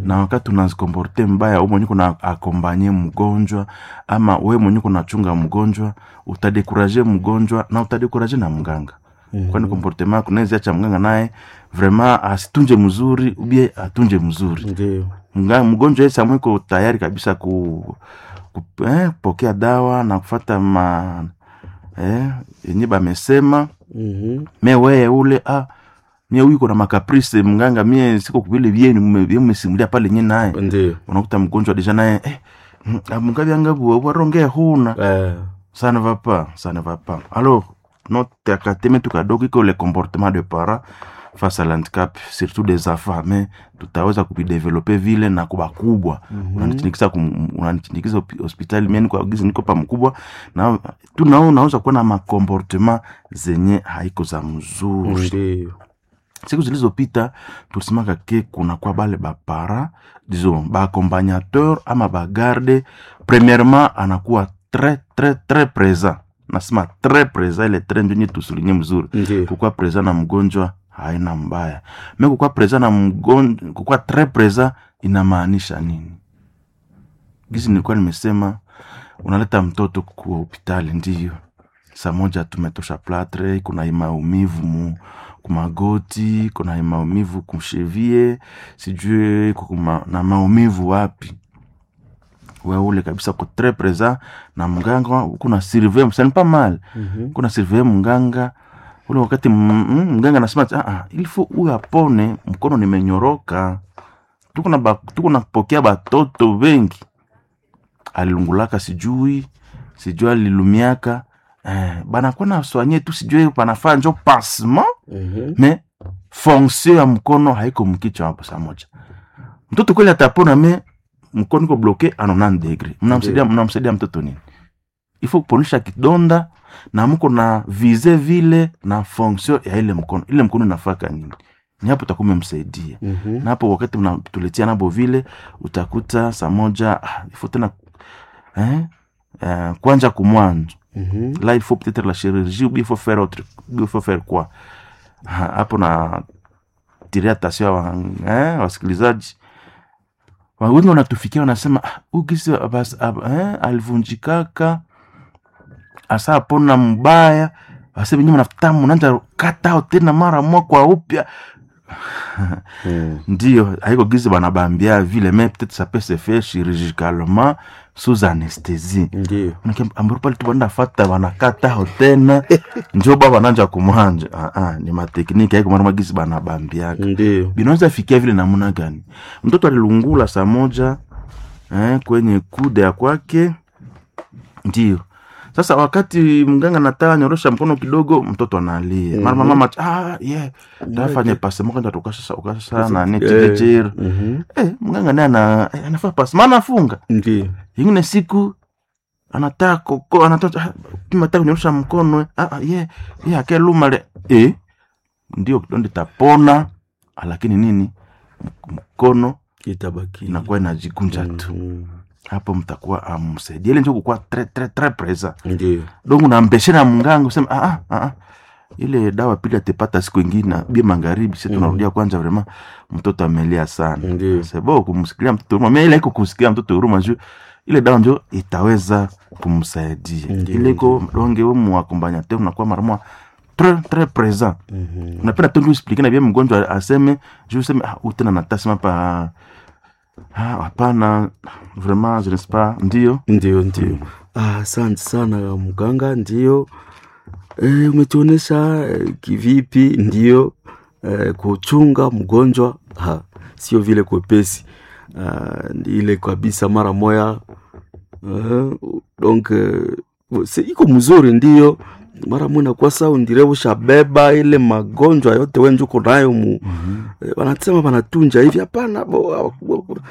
na wakati unazikomporte mbaya we mwenye kuna akombanye mgonjwa ama we mwenye kunachunga mgonjwa utadekuraje mgonjwa na utadekuraje na mganga Mhm. kwani komportema kunaweza acha mganga naye vraiment asitunje mzuri ubie atunje mzuri ndio Mga- mgonjwa yeye samwe iko tayari kabisa ku, ku eh, pokea dawa na kufata ma eh, yenye bamesema Mhm. me weye ule ah, mie huyu na makaprice mganga mie siko vile vyenu mmesimulia pale nye naye ndio unakuta mgonjwa deja naye eh, mm, ah, mungavyanga bua warongea huna Eh, ça ne va pas ça ne va pas alors notre akateme tu kadogo iko le comportement de parents face à l'handicap surtout des enfants mais tutaweza kuvidevelope vile na kuba kubwa Mhm. unanitindikiza kum- unanitindikiza hopi- hospitali mimi niko gizi niko pa mkubwa na tu nao unaweza kuwa na makomportement zenye haiko za mzuri ndio siku zilizopita tulisemaka ke kuna kwa bale bapara disons baaccompagnateur ama bagarde premièrement anakuwa très très très présent nasema très présent ile très ndio nye tusulinye mzuri ndio kukuwa présent na mgonjwa haina mbaya me kukuwa présent na mgonjwa kukuwa très présent inamaanisha nini gizi nilikuwa nimesema unaleta mtoto kwa hospitali ndiyo saa moja tumetosha platre kuna maumivu mu kumagoti kuna maumivu kumshevie sijui kuma, na maumivu wapi weule kabisa ko tres présent na mganga kuna surveille c'est pas mal Mhm. kuna surveille mganga ule wakati m- m- mganga anasema ati, ah, ah, il faut huyu apone mkono nimenyoroka tuko na ba- tuko napokea batoto wengi alilungulaka sijui sijui alilumiaka eh, banakuwa na swanye tu sijui panafaa njo pansement Mhm. me fonction ya mkono haiko mkichwa hapo saa moja mtoto kweli atapona me mkono iko bloke a 90 degré mnamsaidia mnamsaidia mtoto nini ifo kuponisha kidonda na mko na vize vile na fonction ya ile mkono ile mkono inafaka nini ni hapo utakuwa umemsaidia Mhm. na hapo wakati mnatuletea nabo vile utakuta saa moja ah, ifo tena eh, eh, kwanja kumwanzo Mhm. là il faut peut-être la chirurgie ou bien il faut faire autre il faut faire quoi Ha, hapo na tiria attention wa, eh, wasikilizaji Wa- wengi wanatufikia wanasema "Ah, huyu gisi abas- ab- eh, alivunjikaka asa apona mbaya wase wenyewe mnafuta mnaanza kata tena mara moja kwa upya Mhm. ndio haiko gizi banabambia vile mais peut-être ça peut se faire chirurgicalement sous anesthésie ndio ambaro pale tu banda fata banakata tena njo ba bananja kumwanja ah, ah, ni matekniki haiko mara magisi banabambiaka ndio binaweza fikia vile namna gani mtoto alilungula saa moja eh, kwenye kude ya kwake ndio sasa wakati mganga nataka nyorosha mkono kidogo mtoto analia Mhm. mara mama ah, yeah. tafanya pasemo kanja tukasha ukasha na Eh, netijejer mhm. eh, mganga naye ana eh, anafaa pasemo anafunga ndio ingine siku anataka koko anataka mataka kunyorosha mkono eh. ah, ah, ye ye akelumale eh, ndio kidonda tapona lakini nini M- mkono itabaki inakuwa inajikunja tu Mhm. hapo mtakuwa amsaidia ile njo kukuwa tre tre tre presa ndio donc unampeshe na mganga usema ah, ah, ah, ile dawa pili atepata siku ingine bie magharibi si tunarudia kwanza vrema mtoto amelia sana ndio sebo kumsikilia mtoto huruma mais ile iko kusikia mtoto huruma juu ile dawa njo itaweza kumsaidia Ndiyo, ile iko donge we muakompagnateur unakuwa marama très très présent Mhm. unapenda tu ndio explique na bien mgonjwa aseme juu useme ah huyu tena natasema pa ah hapana vraiment je ne sais pas ndio ndio ndio Ah, asante sana mganga ndio e, umetuonesha e, kivipi ndio e, kuchunga mgonjwa ha, sio vile kwepesi Ah, ndi ile kabisa mara moya uh, donc uh, se iko mzuri ndio mara moya nakuwa sa undire ushabeba ile magonjwa yote wenjuko nayo mu eh, wanasema wanatunja hivi hapana bo- bo- bo-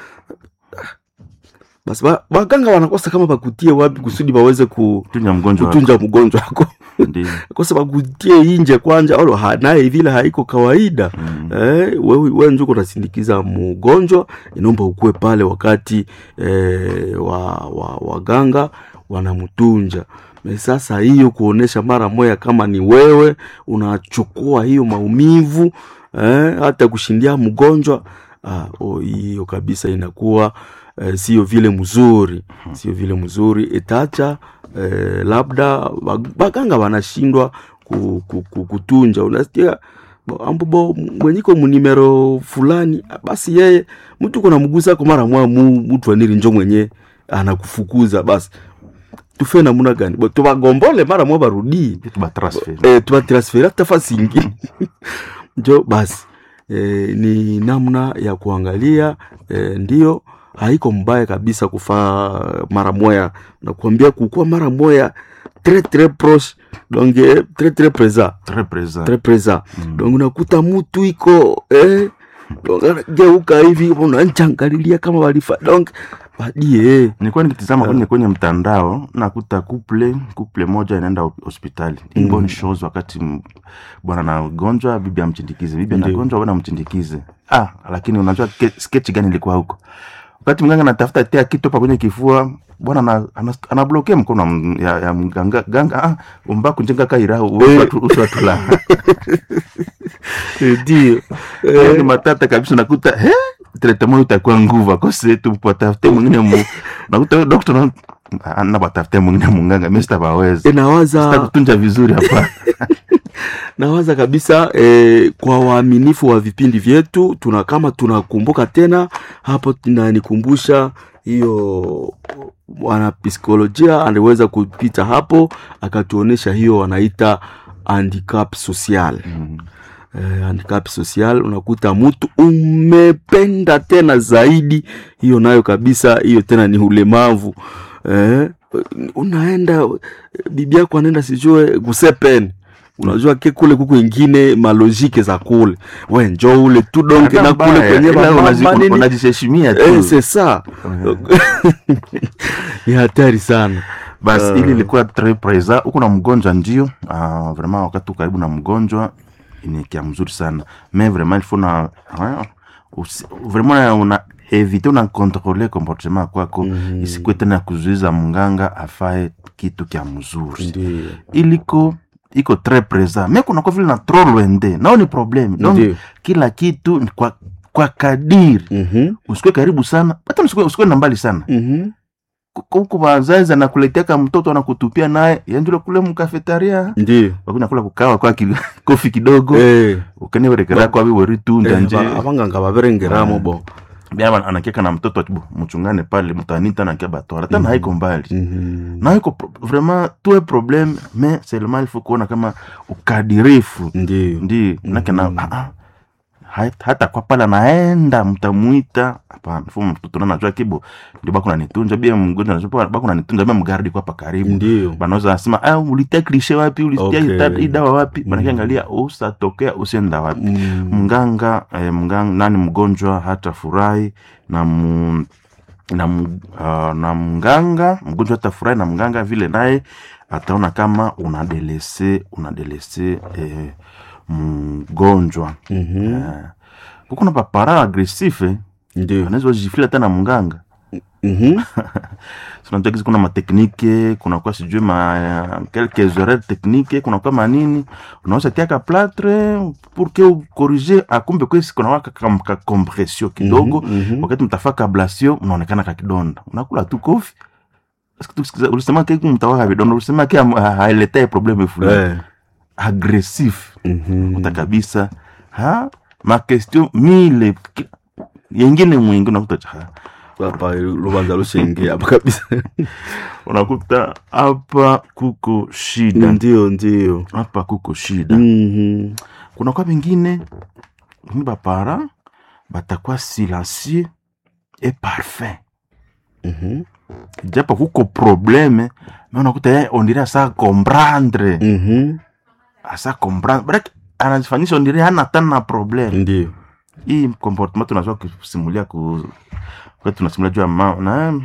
basi ba- waganga wanakosa kama bakutie wapi kusudi baweze ku, tunya mgonjwa wako. kutunja mgonjwa wako ndio kosa bakutie inje kwanja alo ha- naye vile haiko kawaida Mm. eh, wewe we njuko unasindikiza mgonjwa inaomba ukue pale wakati eh, wa, wa, waganga wanamtunja Me sasa hiyo kuonesha mara moya kama ni wewe unachukua hiyo maumivu eh, hata kushindia mgonjwa ah, oh, hiyo kabisa inakuwa eh, sio vile mzuri sio vile mzuri itacha eh, labda wag- baganga wanashindwa ku, ku, ku, kutunja unasikia bo- ambobo mwenyiko munimero fulani basi yeye mtu kuna mgusa ko mara mwa mu mtu aniri njo mwenye anakufukuza basi tufe namuna gani bo tubagombole mara mwa barudii Vitu ba transfer. eh, tubatransferi hata fasi ingine njo basi eh, ni namna ya kuangalia eh, ndio haiko mbaya kabisa kufaa mara moya nakuambia kukuwa mara moya tre tre proche donc eh, tre tre présent Très présent. très présent Mm. donc unakuta mutu iko eh, donc anageuka hivi unancangalilia kama walifa donc badie nilikuwa nikitizama kwenye kwenye mtandao nakuta couple couple moja inaenda hop- hospitali mm. Mm. bonne chose wakati m- bwana anagonjwa bibi amchindikize bibi Ndiyo. anagonjwa bwana amchindikize ah lakini unajua ke- sketch gani ilikuwa huko wakati mganga anatafuta tea kitu hapa kwenye kifua bwana ana- ana- anablokea mkono wa m- ya, ya mganga ganga ah umba kunjenga kaira Eh. uswatula ndio ni matata kabisa nakuta he tretemo itakuwa nguvu akose tupatafute mwingine mu nakuta dokta na ana batafute mwingine munganga mimi sitabaweza inawaza sitakutunja vizuri hapa nawaza kabisa eh, kwa waaminifu wa vipindi vyetu tuna kama tunakumbuka tena hapo tunanikumbusha hiyo mwanapsikolojia aliweza kupita hapo akatuonesha hiyo wanaita handicap social Mm. eh, handicap social unakuta mtu umependa tena zaidi hiyo nayo kabisa hiyo tena ni ulemavu eh, unaenda bibi yako anaenda sijue gusepen unajua ke kule kuku ingine malojike za kule we njo ule tu donke Hata na kule mbaya, kwenye ila mama unazi- nini unajisheshimia tu eh, c'est ça ni hatari sana basi Ah. ili ilikuwa tres présent huko na mgonjwa ndio uh, vraiment wakati uko karibu na mgonjwa ni kia mzuri sana mais vraiment il faut na ah, usi- vraiment una evite una contrôler comportement kwako Mhm. isikuwe tena ya kuzuiza mganga afae kitu kya mzuri ndio iliko iko tres présent mais kunakuwa vile na trop loinde nao ni problème donc ndio kila kitu ni kwa, kwa kadiri Mhm, usikue karibu sana hata usikue, usikue na mbali sana mhm. huku wazazi anakuleteaka mtoto anakutupia naye yanjule kule mkafetaria ndio wakunya kula kukawa kwa ki, kofi kidogo Eh, ukanewerekera kwa biweri tu eh, ndanje aba- abanganga baberengeramo bo bia anakiaka na mtoto ati, "Bu, mchungane pale mtanita nakia batwara tana haiko mbali Mhm. na haiko pro- vraiment tuwe problème mais seulement il faut kuona kama ukadirifu ndio ndi nake na Mhm. ah, ah, hat- hata kwa pale anaenda mtamwita hapana fu mtoto na najua kibo ndio bako nanitunja bia mgonjwa najua bako nanitunja bia mgardi kwa hapa karibu ndio banaweza nasema ah, ulitia klishe wapi ulitia Okay. hii dawa wapi Mm. banakiangalia usatokea usienda wapi Mm. mganga eh, mganga nani mgonjwa hata furahi na mu, na, mu- ah, na mganga mgonjwa hata furahi na mganga vile naye ataona kama unadelese unadelese eh, mgonjwa Mhm. eh, kuko na papara agresife ndio anaweza jifila hata na mganga Mhm. sinajua kizi kuna mateknike kunakuwa sijui ma quelques erreurs technique kunakuwa manini unaweza tiaka platre pour que ukorige akumbe kwesi kunawaka ka compression kidogo Mhm, mhm. wakati mtafaka ablation unaonekana kakidonda unakula tu kofi Eske tusikiza- ulisema ke mtawaka vidonda ulisema ke am- ha- hailetee probleme fulani Eh. agressif Mhm. kuta kabisa ha makestion mile ki- yengine mwingi unakuta cha hapa lubanza lushenge hapa kabisa unakuta hapa kuko shida ndio ndio hapa kuko shida Mhm. kuna kwa bengine ni bapara batakuwa silencieux et parfait Mhm. japo kuko probleme me unakuta ye ondire asa comprendre Mhm. asa comprendre baraki anajifanyisha ondire hana tana na probleme ndio hii comportement tunazua kusimulia ku wakati tunasimulia juu ya ma, na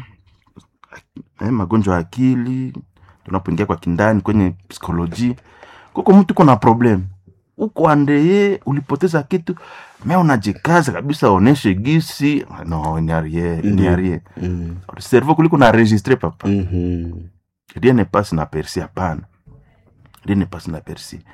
eh, magonjwa ya akili tunapoingia kwa kindani kwenye psikoloji kuko mtu kuna problem uko andeye ulipoteza kitu me unajikaza kabisa oneshe gisi no ni arie ni Ndiyo. arie Mhm. cerveau kuliko na registre papa Mhm. rien ne passe na persi hapana rien ne passe na persi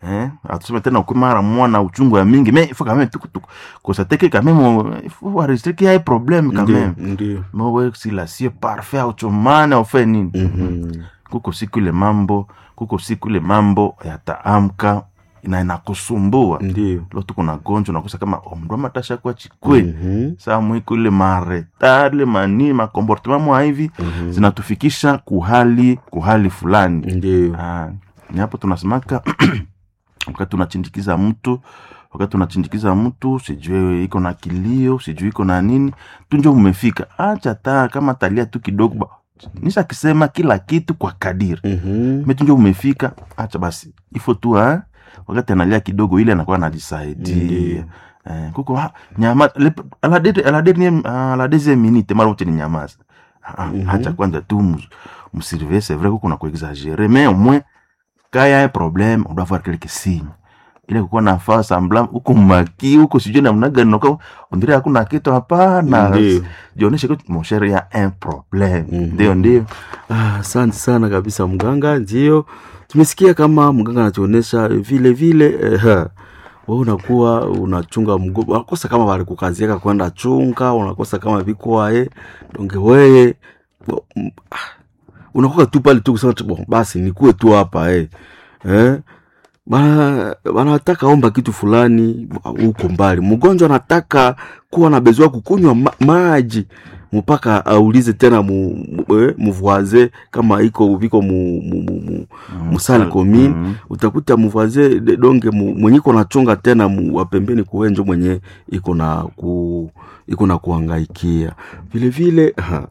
eh atuseme tena ukwe mara mwana uchungu ya mingi mais il faut quand même tuku tuku constater que quand même on- il faut enregistrer qu'il y a un problème quand ndio même ndio mais wewe si la sio parfait auchomane au fait nini Mhm. kuko siku ile mambo kuko siku ile mambo yataamka na inakusumbua ndio lo tuko na gonjwa nakosa kama omndu amatasha kwa chikwe Mhm. saa mwiko ile maretale mani makomportement mwa hivi Mhm. zinatufikisha kuhali kuhali fulani ndio Ah, ni hapo tunasemaka wakati tunachindikiza mtu wakati tunachindikiza mtu sijui iko na kilio sijui iko na nini tunjo umefika acha taa kama talia tu kidogo ba- nisha kisema kila kitu kwa kadiri Mhm. metunjo umefika acha basi ifo tu ha? wakati analia kidogo ile anakuwa anajisaidia Ndiyo. eh, kuko ha, nyama le- à la dernière- à la dernière- à la deuxième minute mara wote ni nyamaza Ah, Mhm. acha kwanza tu mus- msurveiller c'est vrai kuko na kuexagere mais au moins quand y a un problème on doit voir quelques signes ile kukuwa na faa sambla huko maki huko sijui namna gani nako ondire hakuna kitu hapana Ndiyo. jioneshe que mon cher y a un problème Mhm. ndio ndio Ah, asante sana kabisa mganga. Ndio tumesikia kama mganga anatuonesha vile vile eh, ha. wewe unakuwa unachunga mgogo, unakosa kama walikukaziaka kwenda chunga, unakosa kama vikwae donge weye bo- m- ah, unakuwa tu pale tu kusema tu, bon, basi nikuwe tu hapa eh. Eh? Bana wanataka omba kitu fulani huko mbali. Mgonjwa anataka kuwa na bezoa kukunywa ma maji mpaka aulize tena mu, mu, eh, mvoise kama iko viko mu, mu, mu, mu, musali commune Mhm. utakuta mvoise de- donge mu, mwenye iko nachonga tena mu, wa pembeni kuwenjo mwenye iko na ku iko na kuangaikia vile vile ha,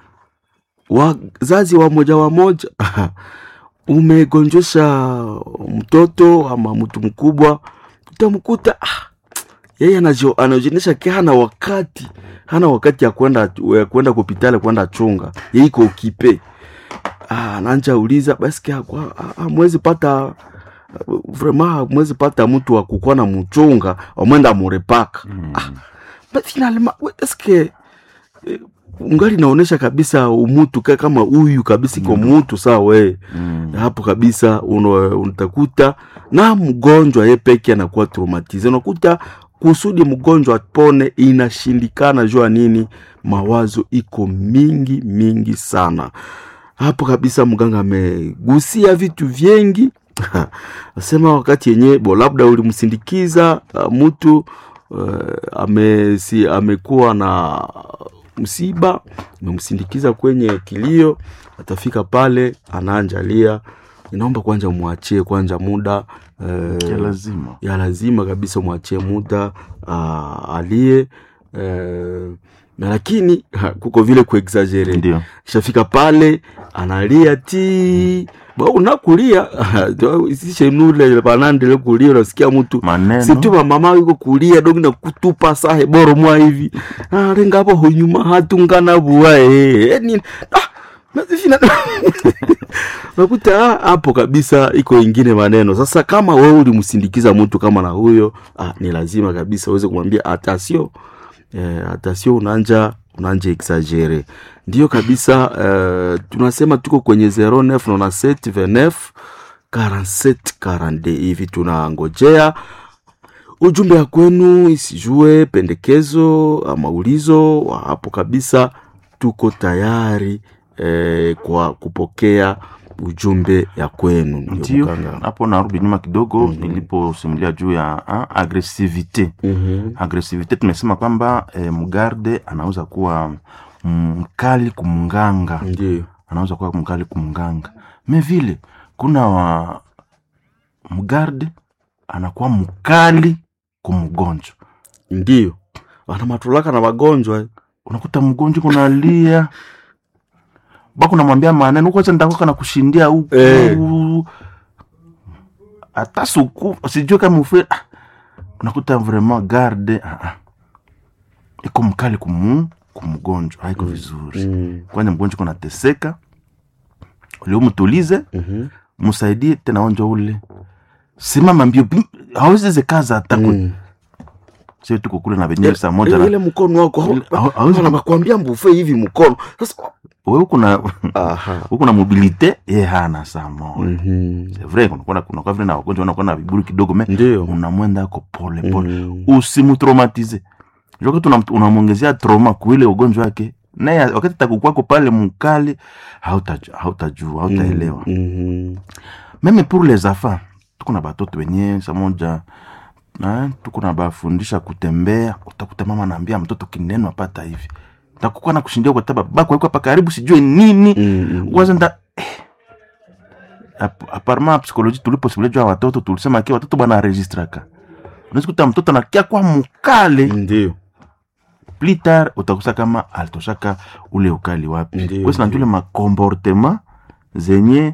wazazi wa moja wa moja umegonjesha mtoto ama mtu mkubwa utamkuta ah, yeye anajio- anajionyesha ki hana wakati hana wakati ya kwenda ya kwenda kupitale kwenda chunga yeye iko ukipe ah, ananja uliza basi amwezi pata vraiment amwezi pata mtu wa kukuwa na mchunga wamwenda murepaka Mhm. but finalement we- eske eh, ungali naonesha kabisa umutu ka- kama huyu kabisa iko mutu saa wee Mhm. hapo kabisa uno- unatakuta na mgonjwa ye peke anakuwa traumatize unakuta kusudi mgonjwa apone inashindikana jua nini mawazo iko mingi mingi sana hapo kabisa mganga amegusia vitu vyengi asema wakati yenye bo labda ulimsindikiza uh, mtu uh, amesi, amekuwa na msiba umemsindikiza kwenye kilio atafika pale anaanjalia inaomba kwanza mwachie kwanza muda ya uh, lazima ya lazima kabisa mwachie muda uh, alie uh, na lakini ha, kuko vile kuexagere ndio kishafika pale analia ti ba unakulia sishenule panandele kulia unasikia mtu maneno situma mama yuko kulia dogi na kutupa sahe boro mwa hivi arenga hapo hunyuma hatungana bua eh eh, ni ah nazifina nakuta ah, hapo kabisa iko ingine maneno sasa kama wewe ulimsindikiza mtu kama na huyo ah, ni lazima kabisa uweze kumwambia atasio eh, atasio unanja unanja exagere ndio kabisa eh, tunasema tuko kwenye 0997 29 47 42 hivi tunangojea ujumbe ya kwenu isijue pendekezo ama ulizo wa hapo kabisa tuko tayari eh, kwa kupokea ujumbe ya kwenu ndio ndio mganga. hapo narudi nyuma kidogo Mhm. niliposimulia juu ya ah, agresivite Mhm. agresivite tumesema kwamba eh, mgarde anaweza kuwa mkali kumnganga ndio anaweza kuwa mkali kumnganga me vile kuna wa mgarde anakuwa mkali kumgonjwa ndio wana matulaka na wagonjwa eh. unakuta mgonjwa kunalia bako namwambia maneno kwacha ndakoka na kushindia huku Eh. hata suku sijue kama ufe ah, unakuta vraiment garde ah, ah. iko mkali kumu kumgonjwa haiko vizuri Mm. kwanja mgonjwa kunateseka uliomtulize Mhm. msaidie tena onjo ule simama mbio pi- hawezi zekaza hata mm. Mm. sio tuko kule na venyewe saa moja ile, na ile mkono wako Ile- hau- hauwezi- nakwambia mbufe hivi mkono sasa we ukuna aha ukuna mobilite ye hana saa moja Mhm. c'est vrai kunakuwa kunakuwa vile na wagonjwa wanakuwa na viburi kidogo me ndio unamwenda ako pole pole Mhm. usimutraumatize wakati una- unamwongezea trauma kuile ugonjwa wake naye wakati takukwako pale mkali hautajua hautajua hautaelewa Mhm. meme pour les enfants tuko na batoto wenye samoja na tuko na bafundisha kutembea utakuta mama naambia mtoto kineno apata hivi takukuwa na kushindia kwa taba bako yuko hapa karibu sijue nini Mhm. kwanza nda eh. Ap- aparma psikoloji tuliposimulia watoto tulisema kia watoto bwana registraka unaweza kuta mtoto anakia kwa mkale ndio plus tard utakusa kama alitoshaka ule ukali wapi Ndiyo, kwesi najule makomportema zenye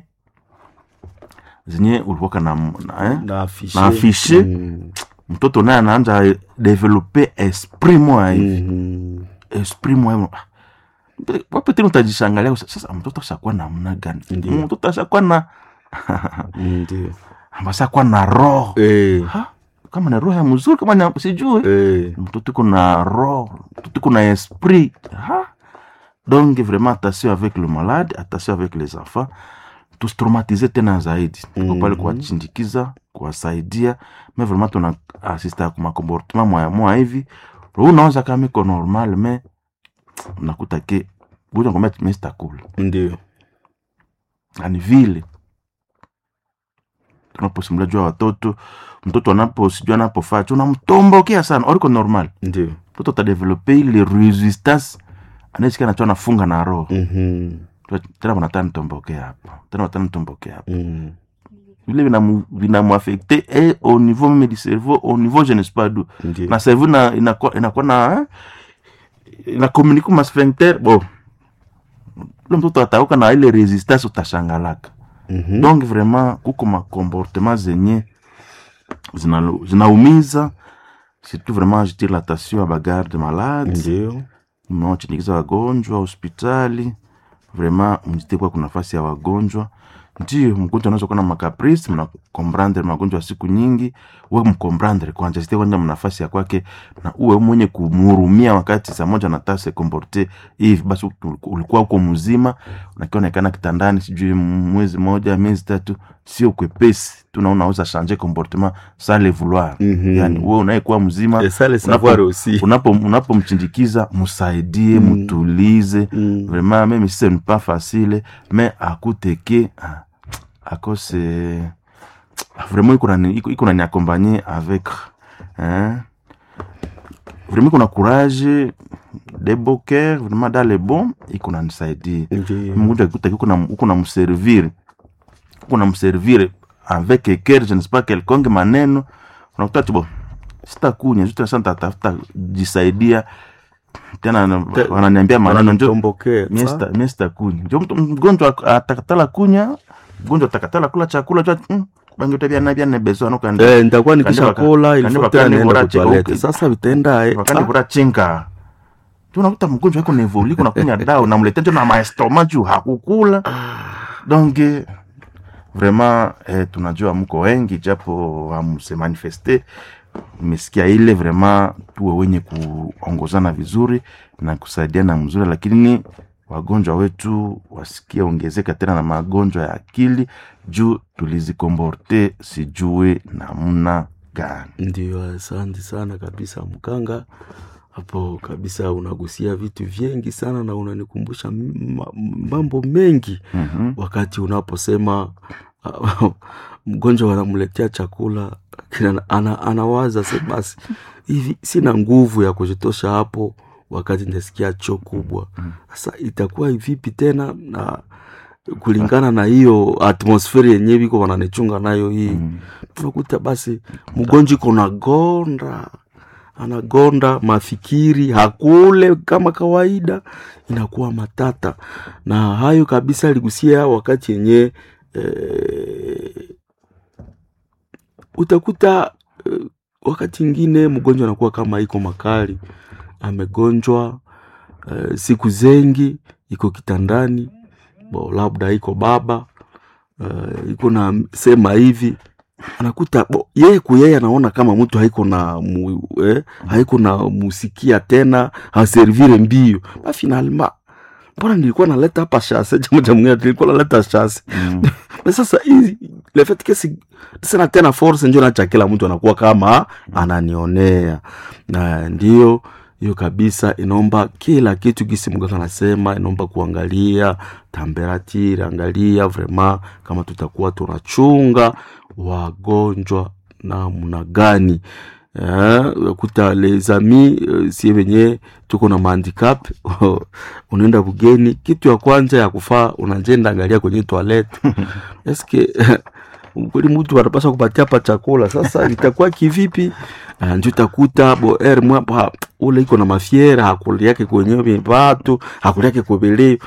zenye ulikuwaka na, na, eh? na afishe Na afishe. Mhm. mtoto naye anaanza develope esprit moya hivi Mhm. esprit moya wapetini utajishangalia sasa mtoto ashakuwa namna gani Ndiyo. mtoto ashakuwa na ndio ashakuwa na roho Eh, Ha? kama na roho ya mzuri kama na- sijui eh. mtoto iko na roho mtoto iko na esprit ha? donc vraiment attention avec le malade attention avec les enfants tusitraumatize tena zaidi tuko Mhm. pale kuwachindikiza kuwasaidia me vraiment tuna asista ku makomportement moya moya hivi roho unaoza kama iko normal me unakuta ke buja ngombe mestakula ndio ani vile tunaposimulia juu ya watoto mtoto anapo sijui anapofaa chu unamtombokea sana oriko normal ndio mtoto atadevelope ile resistance anaesikia nacho anafunga na roho Mhm. tena wanataka nitombokea hapo tena wanataka nitombokea hapo Mhm. vile vinamu- vinamuafekte e au niveau meme du cerveau au niveau je ne sais pas d'où ndio na cerveau ina- inakuwa inakuwa na eh, inakomunike ma sphincter bo ule mtoto atauka na ile resistance utashangalaka Mhm. donc vraiment kuko makomportement zenye zina- zinaumiza surtout vraiment jetire l'attention à bagarde malade ndio mnaochindikiza wagonjwa hospitali vraiment mjite kwa kuna nafasi ya wagonjwa ndio mgonjwa anaweza kuwa na makaprisi mnakomprandre magonjwa ya siku nyingi we mkomprandre kwanja site kwanja mnafasi ya kwake na uwe mwenye kumhurumia wakati saa moja nata se komporte hivi basi ul- ulikuwa uko mzima nakionekana kitandani sijui mwezi moja miezi tatu sio kwepesi tuna unaweza changer comportement sans le vouloir Mhm. yani wewe unayekuwa mzima Et ça, le unapo- savoir aussi. unapo unapomchindikiza msaidie Mm. mutulize Mm. vraiment même si ce n'est pas facile mais akuteke ah, akose vraiment iko nani- iko- iko nani accompagner avec hein? vraiment iko na courage de beau cœur vraiment dans le bon iko nanisaidia Ndio. mgonjwa akikuta uko na uko na mservir uko na mservir avec cœur je ne sais pas quelconque maneno unakuta tu bon sitakunya juste sasa nitatafuta jisaidia tena na- Te- wananiambia maneno njo Wanamtombokea. mie Sa- sita- mie sitakuni njo mtu- mgonjwa atakatala kunya mgonjwa atakatala kula chakula jua mm, bangi utabyana byane bezo anokandi Eh, nitakuwa Kande nikisha waka- kola kande ilifo waka tena ni nienda bora che- kutoalete okay. sasa vitaenda eh, wakati ah, kura chinka tu unakuta mgonjwa iko nevoli kuna kunya dawa unamletea njo na maestoma juu hakukula donc eh, vraiment eh, tunajua mko wengi japo hamse manifeste nimesikia ile vraiment tuwe wenye kuongozana vizuri na kusaidiana mzuri lakini wagonjwa wetu wasikie ongezeka tena na magonjwa ya akili juu tulizikomborte sijue namna gani ndio asante sana kabisa mkanga hapo kabisa unagusia vitu vingi sana na unanikumbusha m- ma- mambo mengi mm-hmm. wakati unaposema mgonjwa wanamletea chakula kina, ana, anawaza se basi hivi sina nguvu ya kujitosha hapo wakati nasikia choo kubwa sasa itakuwa vipi tena na kulingana na hiyo atmosferi yenyewe iko wananichunga nayo hii mm. unakuta basi mgonjwa iko nagonda anagonda mafikiri hakule kama kawaida inakuwa matata na hayo kabisa aligusia wakati yenye eh, utakuta eh, wakati ingine mgonjwa anakuwa kama iko makali amegonjwa eh, siku zengi iko kitandani bo labda iko baba eh, iko na sema hivi anakuta bo, yeye kuyeye anaona kama mtu haiko na mu, eh, haiko na musikia tena haservire mbio ba finalement mbona nilikuwa naleta hapa shase chama cha mwingine nilikuwa naleta shase Mm. na sasa hizi le fait que si sina tena force njo nacha kila mtu anakuwa kama ananionea na ndio hiyo kabisa inaomba kila kitu gisi mganga anasema inaomba kuangalia temperature angalia vraiment kama tutakuwa tunachunga wagonjwa namna gani Eh, kuta les amis eh, sie wenye tuko na mahandicap unaenda bugeni kitu ya kwanza ya kufaa unajenda angalia kwenye toilet eske kweli mtu anapaswa kupatia pa chakula sasa itakuwa kivipi uh, njo itakuta bo er mwapa ule iko na mafiera hakuli yake kwenye vatu hakuli yake kobele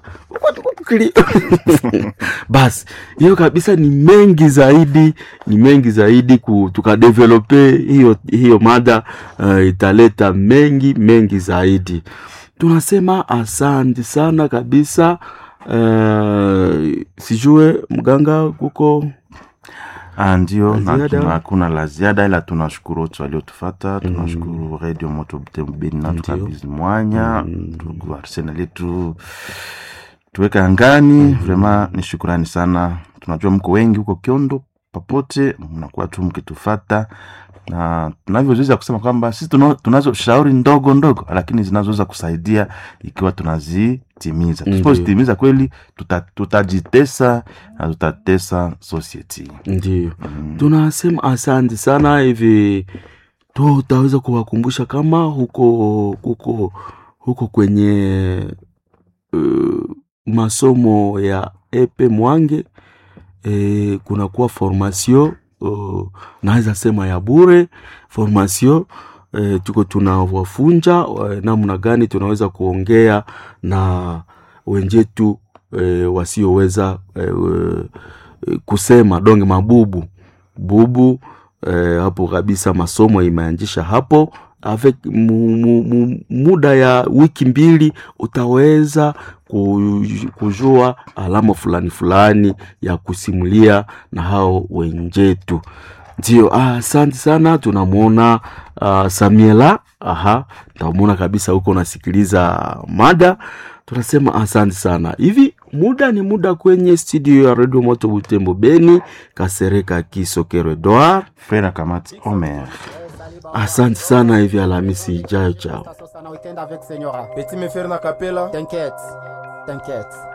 basi hiyo kabisa ni mengi zaidi ni mengi zaidi ku, tukadevelope hiyo hiyo mada uh, italeta mengi mengi zaidi tunasema asante sana kabisa uh, sijue mganga kuko Ah, ndio La na ziada? tuna- hakuna la ziada ila tunashukuru wote waliotufata tunashukuru radio moto butembeni na tukabizi mwanya ndugu arsena letu tuweka angani vrema ni shukurani sana tunajua mko wengi huko kiondo popote mnakuwa tu mkitufata na tunavyoweza kusema kwamba sisi tuna- tunazo shauri ndogo ndogo lakini zinazoweza kusaidia ikiwa tunazitimiza Ndiyo. tusipozitimiza kweli tuta- tutajitesa na tutatesa society ndio tunasema asante sana hivi tutaweza kuwakumbusha kama huko huko huko kwenye uh, masomo ya epe mwange e, kunakuwa formation uh, naweza sema ya bure formation e, tuko tunawafunja e, namna gani tunaweza kuongea na wenjetu e, wasioweza e, e, kusema donge mabubu bubu e, hapo kabisa masomo imeanzisha hapo avec mu, mu, mu, muda ya wiki mbili utaweza ku- kujua alama fulani fulani ya kusimulia na hao wenjetu ndio ah, asante sana tunamwona uh, samiela aha tamwona kabisa huko unasikiliza mada tunasema asante sana hivi muda ni muda kwenye studio ya redio moto butembo beni kasereka kisokero edward frere kamati omer asante sana hivi alhamisi ijayo chao Sasa sana weekend avec Senyora. Petit me faire na capella. T'inquiète, t'inquiète.